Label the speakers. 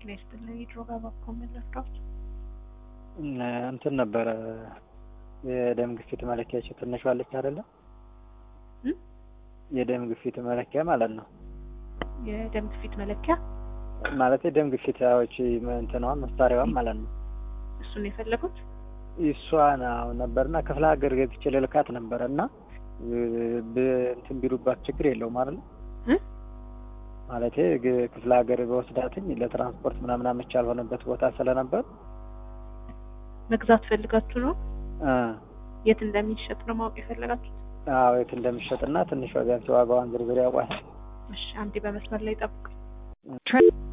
Speaker 1: ጤና ይስጥልኝ። የድሮ ጋር መለፍዳዎች
Speaker 2: እንትን ነበረ የደም ግፊት መለኪያቸው ትንሿ አለች አይደለ? የደም ግፊት መለኪያ ማለት ነው።
Speaker 1: የደም ግፊት መለኪያ
Speaker 2: ማለት የደም ግፊታዎች እንትኗ መሳሪያዋን ማለት ነው።
Speaker 1: እሱን የፈለጉት
Speaker 2: እሷ ነው ነበርና ክፍለ ሀገር ገዝቼ ልልካት ነበረ እና እንትን ቢሉባት ችግር የለውም አይደል? ማለቴ ክፍለ ሀገር በወስዳትኝ ለትራንስፖርት ምናምን አመቺ ያልሆነበት ቦታ ስለነበር
Speaker 1: መግዛት ፈልጋችሁ ነው? የት እንደሚሸጥ ነው ማወቅ የፈለጋችሁት?
Speaker 2: አዎ የት እንደሚሸጥና ትንሽ ቢያንስ ዋጋዋን ዝርዝር ያውቋል።
Speaker 1: እሺ አንዴ በመስመር ላይ ጠብቁኝ።